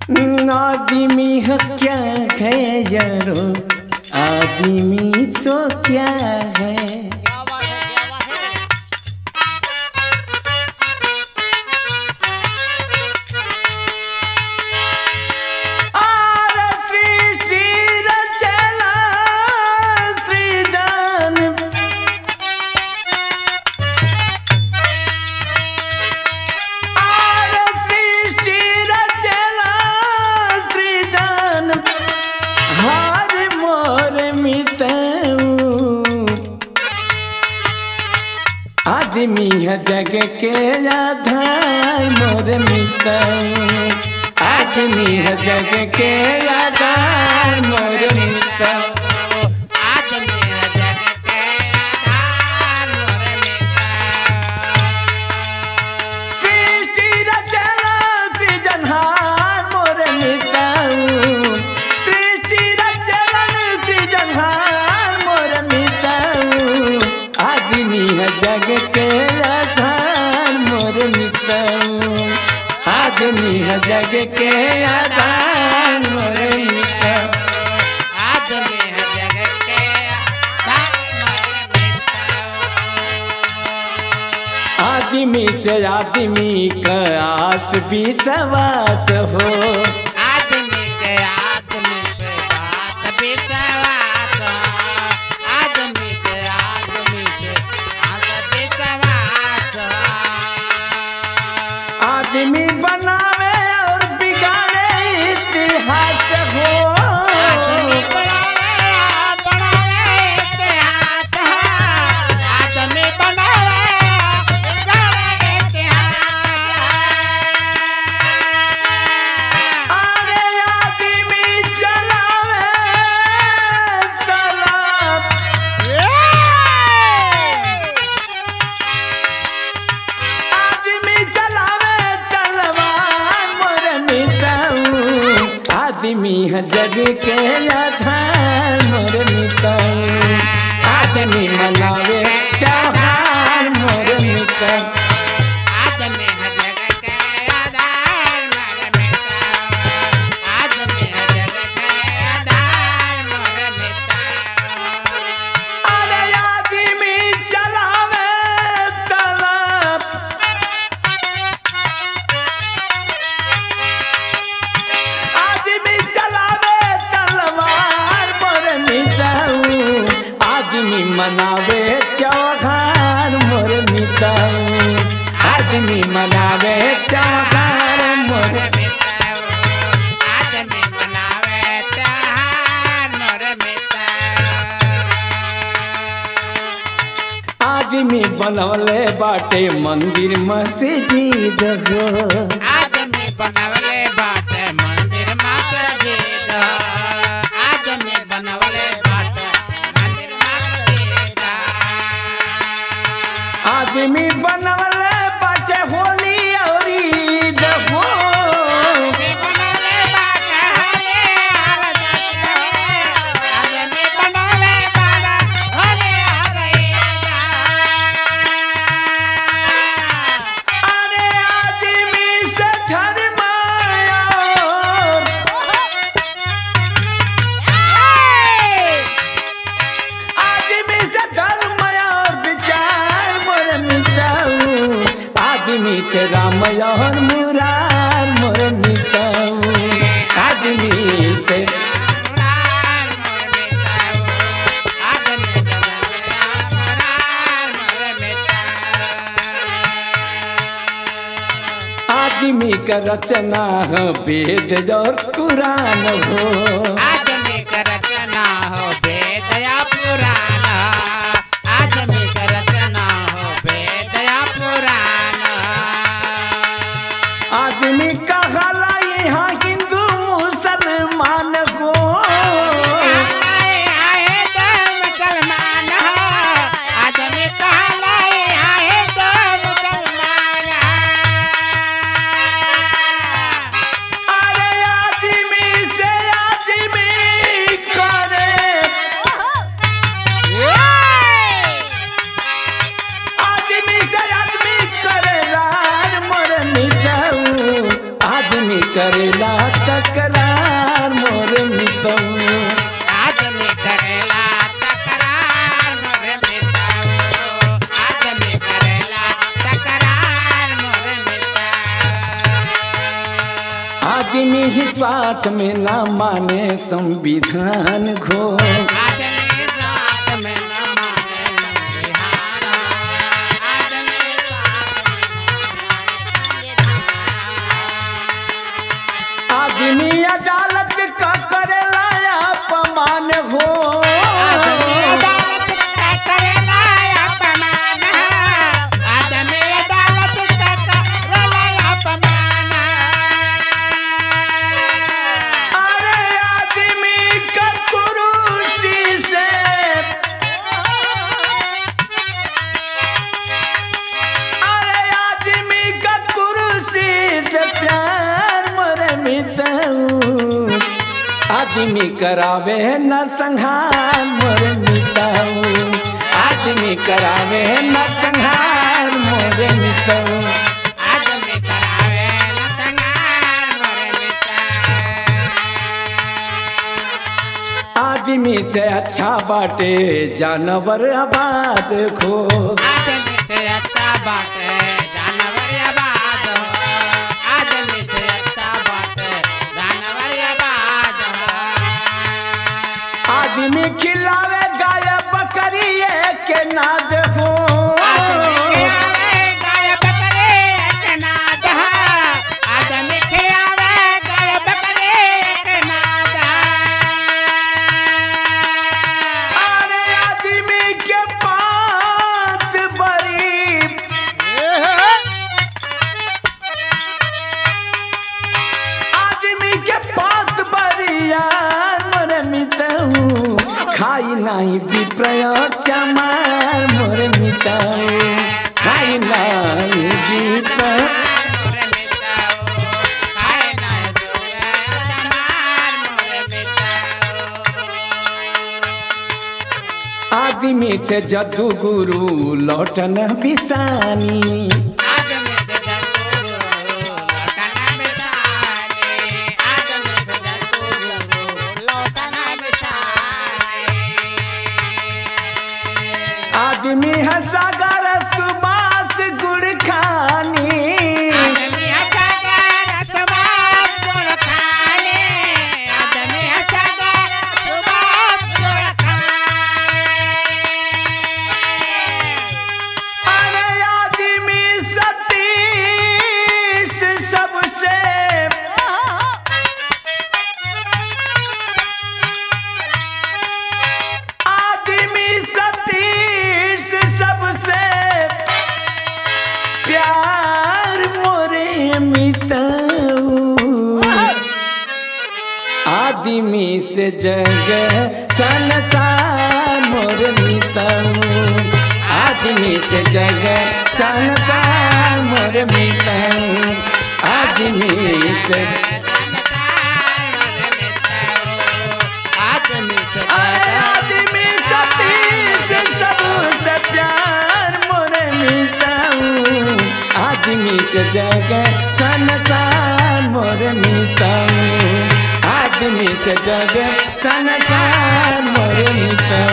आदमी है क्या है यारो आदमी तो क्या है क्या बात है क्या बात है और सृष्टि रचना सृजन और सृष्टि रचना सृजन हर मोर मितऊ आदमी है जग के आधार मोर मितऊ आदमी है जग के आधार मोर मितऊ आदमी है जग के आधार मोर मित्र सृष्टि रचना सृजनहार मोर मितऊ सृष्टि रचना सृजनहार मोर मितऊ आदमी है जग के आधार मोर मितऊ आदमी है जग के आधार मोर मितऊ आदमी है जग के आधार मोर मित्र आदमी से आदमी का आस भी सवास हो आदमी के आदमी पे बात विश्वास आदमी के आदमी पे बात विश्वास आदमी बनावे और बिगाड़े इतिहास हो आदमी बनावे बनावे इतिहास आदमी बनावे बनावे इतिहास अरे आदमी चलावे तलाब आदमी चलावे तलवार मोर मिताऊ आदमी है जग के आधार मोर मिताऊ आदमी मनावे त्योहार मोर मिताऊ आदमी है जग के आधार मोर मित्र आदमी है जग के आधार मोर मित्र अरे आदमी चलावे तलाब आदमी चलावे तलवार मोर मिताऊ आदमी मनावे त्योहार मोर मिताऊ आदमी मनावे त्योहार मोर आदमी मनावे त्योहार मोर मित्र आदमी बनवले बाटे मंदिर मस्जिद हो आदमी बनवले बाटे मंदिर मस्जिद आदमी बनवले बाटे मंदिर मस्जिद आदमी बनवले बाटे होली और ईद हो आदमी बनवले बाटे होले हर जगह आदमी बनवले बाटे होले हर अरे आदमी से धर्म और आदमी से धर्म और विचार मोर मिटाऊ आदमी के राम और मुरार मोर मिटाऊ आदमी के आदमी का रचना हो वेद और कुरान हो आदमी का रचना हो वेद या पुराण आदमी का रचना हो वेद या पुराण आदमी का हला यहाँ हिंदू मुसलमान हो आए आए तो मुसलमान हो आदमी कहलाए आए तो मुसलमान अरे आदमी से आदमी करे आदमी से आदमी करे रार मोर मिटाऊ आदमी करेला तकरार मोर मितऊ आदमी करेला तकरार मोरे मिताओ आदमी करेला तकरार मोरे मिताओ आदमी ही स्वार्थ में ना माने संविधान घो आदमी साथ में न माने संविधान आदमी साथ आदमी अदालत का करेला अपमान हो आदमी अदालत का करेला अपमान आदमी अदालत का करेला अपमान अरे आदमी का कुरुसी से अरे आदमी का कुरुसी से प्यार मरे मिताऊ आदमी करावे न संहार मोरे मिताऊ आदमी करावे न संहार मोरे मिताऊ आदमी करावे न संगार मोरे मिता आदमी से अच्छा बाटे जानवर आबाद खो आदमी से अच्छा बाटे जानवर आबाद हो आदमी से अच्छा बाटे जानवर आबाद हो आदमी खिलावे गाय बकरी के ना देखो आदमी खियावे गाय बकरे के नाद है। आदमी खियावे गाय बकरे के नाद अरे आदमी के पात बड़ी है। आदमी के पात बरिया मोरे मिताऊ खाई नहीं विप्रय चमार मोरे मिताऊ खाई नहीं विप्रय मोरे मिताओ, खाए ना जुए चमार मोरे मिताओ। आदमी थे जदू गुरु लौटन बिसानी आदमी से जरूर लौटना बिसाने, आदमी से जरूर लौटना बिसाने। आदमी है सागर सुबास गुड़ खानी आदमी हंसागर सुबास गुड़ खाने, आदमी हंसागर सुबास गुड़ खाने। अरे आदमी सतीश सबसे आदमी सतीश सबसे प्यार मोरे मिताऊ आदमी से जग संसार मोर मिताऊ आदमी से जग संसार मोर मिताऊ आदमी से अरे आदमी सतीश सबसे प्यार मोर मिताऊ आदमी से जग संसार मोर मिताऊ आदमी से जग संसार मोर मिताऊ